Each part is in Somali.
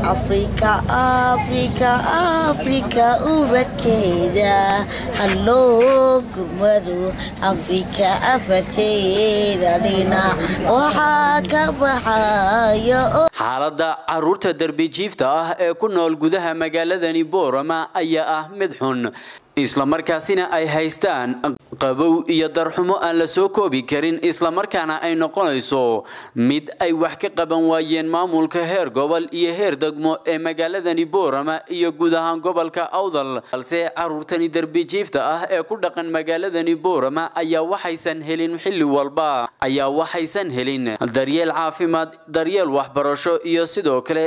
afrika afrika afrika ubadkeeda halloo gurmadu afrika afarteeda dhinac waxaa ka baxayo xaaladda caruurta derbijiifta ah ee ku nool gudaha magaaladani boorama ayaa ah mid xun islamarkaasina ay haystaan qabow iyo darxumo aan la soo koobi karin islamarkaana ay noqonayso mid ay wax ka qaban waayeen maamulka heer gobol iyo heer degmo ee magaaladani boorama iyo guud ahaan gobolka awdal balse caruurtani derbijiifta ah ee ku dhaqan magaaladani boorama ayaa waxaysan helin xilli walba ayaa waxaysan helin daryeel caafimaad daryeel waxbarasho iyo sidoo kale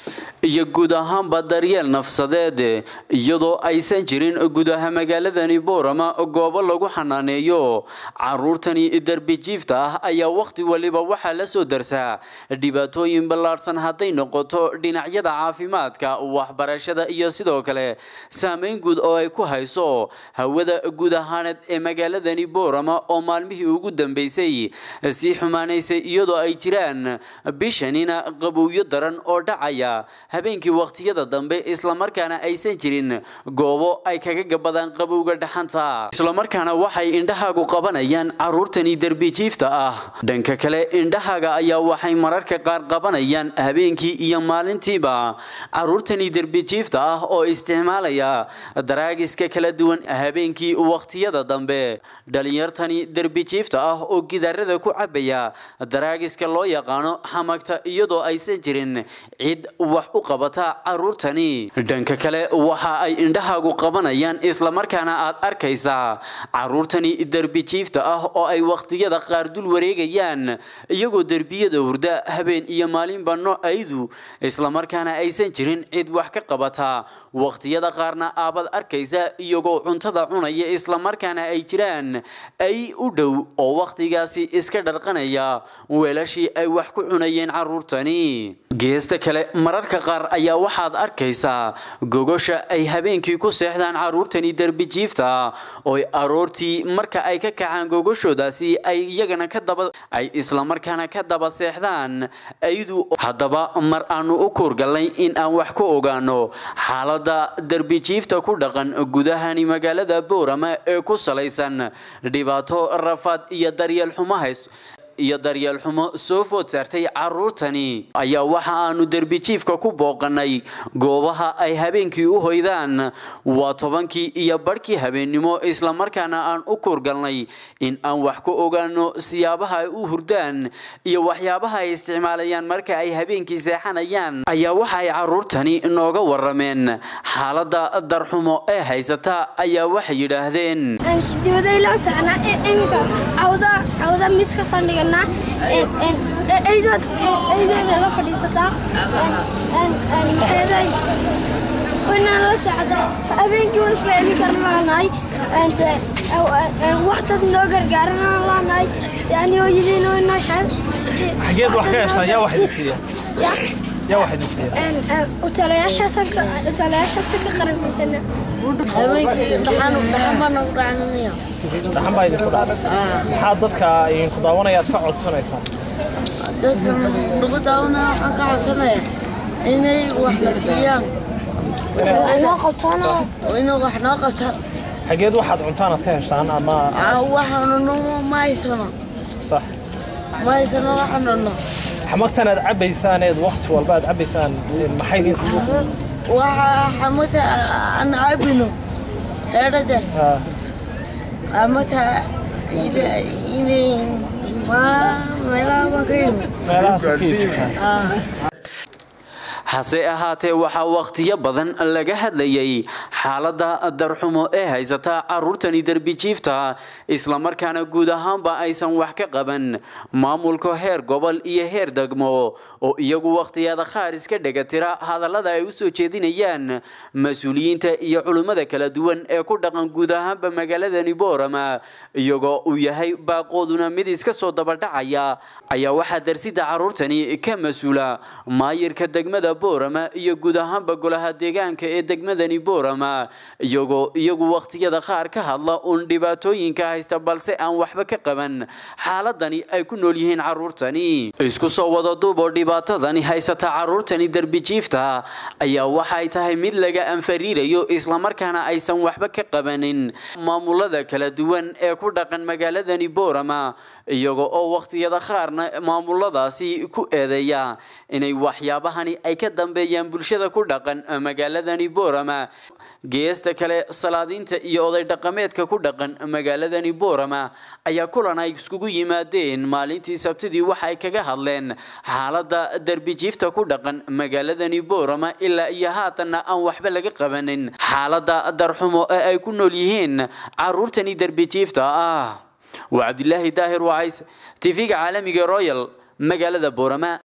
iyo guud ahaanba daryeel nafsadeed iyadoo aysan jirin gudaha magaaladani boorama goobo lagu xanaaneeyo caruurtani derbijiifta ah ayaa wakhti waliba waxaa la soo darsaa dhibaatooyin ballaadhsan hadday noqoto dhinacyada caafimaadka waxbarashada iyo sidoo kale saameyn guud oo ay ku hayso hawada guud ahaaneed ee magaaladani boorama oo maalmihii ugu dambeysay sii xumaanaysay iyadoo ay jiraan bishanina qabowyo daran oo dhacaya habeenkii wakhtiyada dambe islamarkaana aysan jirin goobo ay kaga gabadaan qabowga dhaxanta islamarkaana waxay indhahaagu qabanayaan caruurtani derbijiifta ah dhanka kale indhahaaga ayaa waxay mararka qaar qabanayaan habeenkii iyo maalintiiba caruurtani derbijiifta ah oo isticmaalaya daraagiska kala duwan habeenkii wakhtiyada dambe dhalinyartani derbijiifta ah oo gidaarada ku cabaya daraagiska loo yaqaano xamagta iyadoo aysan jirin cid wax u qabata caruurtani dhanka kale waxa ay indhahaagu qabanayaan islamarkaana aad arkaysaa caruurtani derbijiifta ah oo ay wakhtiyada qaar dul wareegayaan iyagoo derbiyada hurda habeen iyo maalinba noocaydu islamarkaana aysan jirin cid wax ka qabata wakhtiyada qaarna aabad arkaysa iyagoo cuntada cunaya islamarkaana ay jiraan ay u dhow oo wakhtigaasi iska dharqanaya weelashii ay wax ku cunayeen caruurtani geesta kale mararka qaar ayaa waxaad arkaysaa gogosha ay habeenkii ku seexdaan caruurtani derbijiifta oo aroortii marka ay ka kacaan gogashoodaasi ay iyagana ka daba ay islamarkaana ka daba seexdaan aydu haddaba mar aanu u kuurgalnay in aan wax ku ogaano xaaladda derbijiifta ku dhaqan gudahani magaalada boorama ee ku salaysan dhibaato rafaad iyo daryeel xumo hays iyo daryeel xumo soo food saartay caruurtani ayaa waxa aanu derbijiifka ku booqanay goobaha ay habeenkii u hoydaan waa tobankii iyo barhkii habeennimo islamarkaana aan u kuurgalnay in aan wax ku ogaano siyaabaha ay u hurdaan iyo waxyaabaha ay isticmaalayaan marka ay habeenkii seexanayaan ayaa waxa ay caruurtani nooga warameen xaaladda darxumo ee haysata ayaa waxay yidhaahdeen eydooda la fadhiisataa waynaan la seexdaa habeenkii waan iska celin karna laanahay wax dad noo gargaarana laanahay yani hooyadiin oo inoo shaad xageed wax ka heshaa yaa wax idin siiya yaa wax idin siiya utalayaashaasaan ka qaranfaysana habeenkii dhaxan dhaxan baan ugu dhacananaya dhaxan baa idinku dhacday maxaa dadka idinku daawanaya aad ka codsanaysaan dadka lagu daawanaya waxaan ka codsanaya inay wax la siiyaan noo qabtaanoo inay wax noo qabtaan xageed waxaad cuntaan aad ka heshaan ama waxaanu ma haysano sax ma haysano waxaanu no xamagtan aad cabbaysaan eed waqti walba aad cabbaysaan maxay idin waxa xamata aan cabino heedhada xamata inay meelaha baan ka yimi meelahaas ka iibsataan hase ahaatee waxaa wakhtiyo badan laga hadlayay xaaladda darxumo ee haysata caruurtani derbijiifta islamarkaana guud ahaanba aysan wax ka qaban maamulka heer gobol iyo heer degmo oo iyagu wakhtiyada qaar iska dhegatira hadallada ay u soo jeedinayaan mas-uuliyiinta iyo culimmada kala duwan ee ku dhaqan guud ahaanba magaaladani boorama iyagoo uu yahay baaqooduna mid iska soo dabadhacaya ayaa waxaa darsida caruurtani ka mas-uula maayirka degmada boorama iyo guud ahaanba golaha deegaanka ee degmadani boorama iyagoo iyagu wakhtiyada qaar ka hadla uun dhibaatooyinka haysta balse aan waxba ka qaban xaaladani ay ku nool yihiin caruurtani isku soo wada duub oo dhibaatadani haysata caruurtani derbijiifta ayaa waxay tahay mid laga anfariirayo islamarkaana aysan waxba ka qabanin maamulada kala duwan ee ku dhaqan magaaladani boorama iyaga oo wakhtiyada qaarna maamuladaasi ku eedeeya inay waxyaabahani ay ka dambeeyaan bulshada ku dhaqan magaaladani boorama geesta kale salaadiinta iyo oday dhaqameedka ku dhaqan magaaladani boorama ayaa kulan ay iskugu yimaadeen maalintii sabtidii waxay kaga hadleen xaalada derbijiifta ku dhaqan magaaladani boorama ilaa iyo haatanna aan waxba laga qabanin xaalada darxumo ee ay ku nool yihiin caruurtani derbijiifta ah waa cabdilaahi daahir wacays tv-ga caalamiga royal magaalada boorama